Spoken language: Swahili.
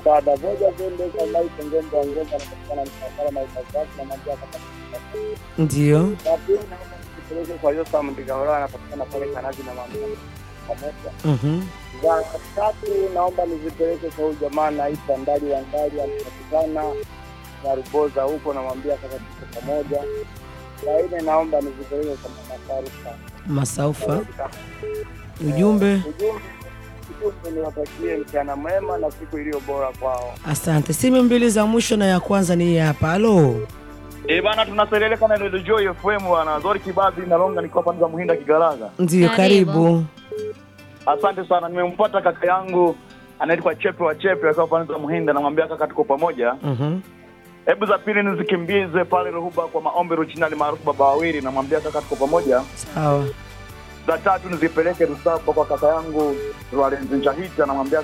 dada moja zende kwa maisha ngomba ngomba anapatikana msafara na utazaki na mambo kama Ndio. na pili naomba nipeleke kwa Yosa Mndigahora anapatikana pale Kanazi na mambo pamoja Mhm. za tatu naomba nizipeleke kwa huyu jamaa naitwa Ndali wa Ndali anapatikana na Ruboza huko, namwambia kaka tuko pamoja. Za nne naomba nizipeleke kwa Mama Faruka. Masaufa. Ujumbe. Ujumbe ujumbe niwatakie mchana mwema na siku iliyo bora kwao. Asante. Simu mbili za mwisho na ya kwanza ni hii hapa. Halo. Eh bana, tunaseleleka na Radio Joy FM bwana. Zori Kibabi na Longa niko hapa za Muhinda Kigaraga. Ndio, Karibu. karibu. Asante sana, nimempata kaka yangu anaitwa Chepe wa Chepe akiwa pande za Muhinda, namwambia kaka, tuko pamoja. Mhm. Hebu za pili nizikimbize pale Ruhuba kwa maombi Ruchinani maarufu baba wawili, namwambia kaka, tuko pamoja. Sawa. Za tatu nizipeleke Rusaba kwa kaka yangu Rwalenzi Nchahita, namwambia